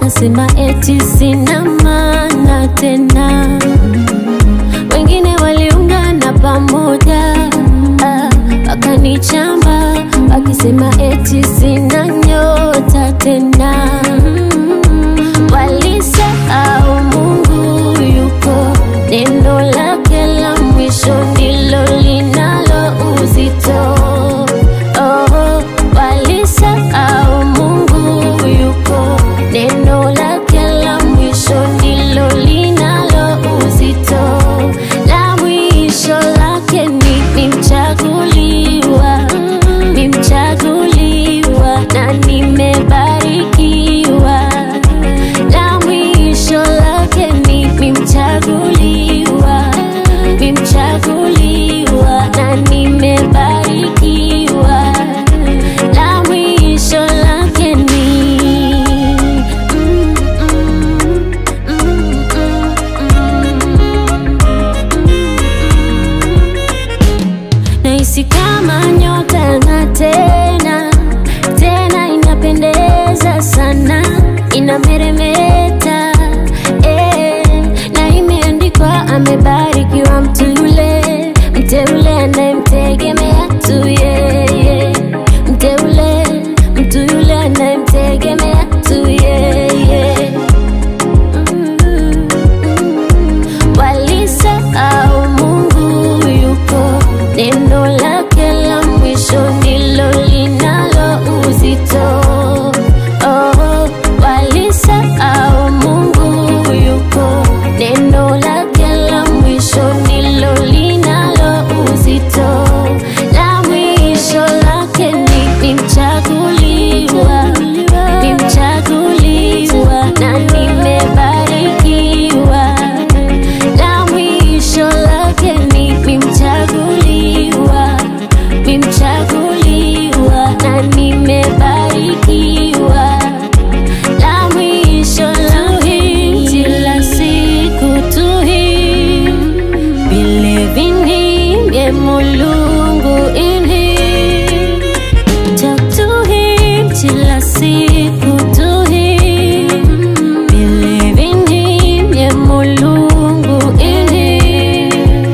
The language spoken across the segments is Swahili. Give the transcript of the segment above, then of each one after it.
wakasema eti sina maana tena. Wengine waliungana pamoja ah, wakanichamba wakisema eti sina nyota tena. Walisahau Mungu yuko, neno lake la mwisho ndilo linalo uzito. Oh, walisahau Mungu yuko, neno lake la mwisho ndilo linalo uzito. La mwisho lake ni nimchaguliwa, nimchaguliwa na nimebarikiwa. La mwisho lake ni nimchaguliwa, nimchaguliwa na nimebarikiwa. La mwisho lake ni mm, mm, mm, nahisi kama nyota na tena tena inapendeza sana inameremeta eh, na imeandikwa amebarikiwa mtu yule mteule anayemtegemea tu yeye mteule mtu yule anayemtegemea tu yeye walisahau Mungu yuko, neno lake la mwisho ndilo linalo uzito. Oh, walisahau Mungu yuko, neno lake la mwisho ndilo linalo uzito. La mwisho lake ni nimchaguliwa, nimchaguliwa na nimebarikiwa la mwisho lake ni nimchaguliwa, nimchaguliwa na nimebarikiwa. La mwisho la hii kila siku tu hii believing him ye mulungu in him talk to him kila siku tu hii believe in him ye mulungu in him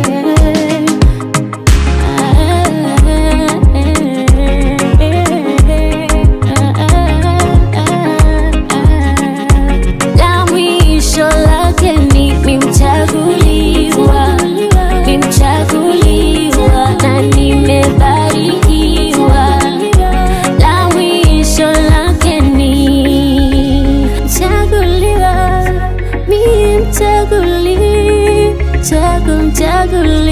la mwisho lake ni nimchaguliwa, nimchaguliwa na nimebarikiwa. La mwisho lake ni mchaguliwa, mi mchaguli, chagu mchaguli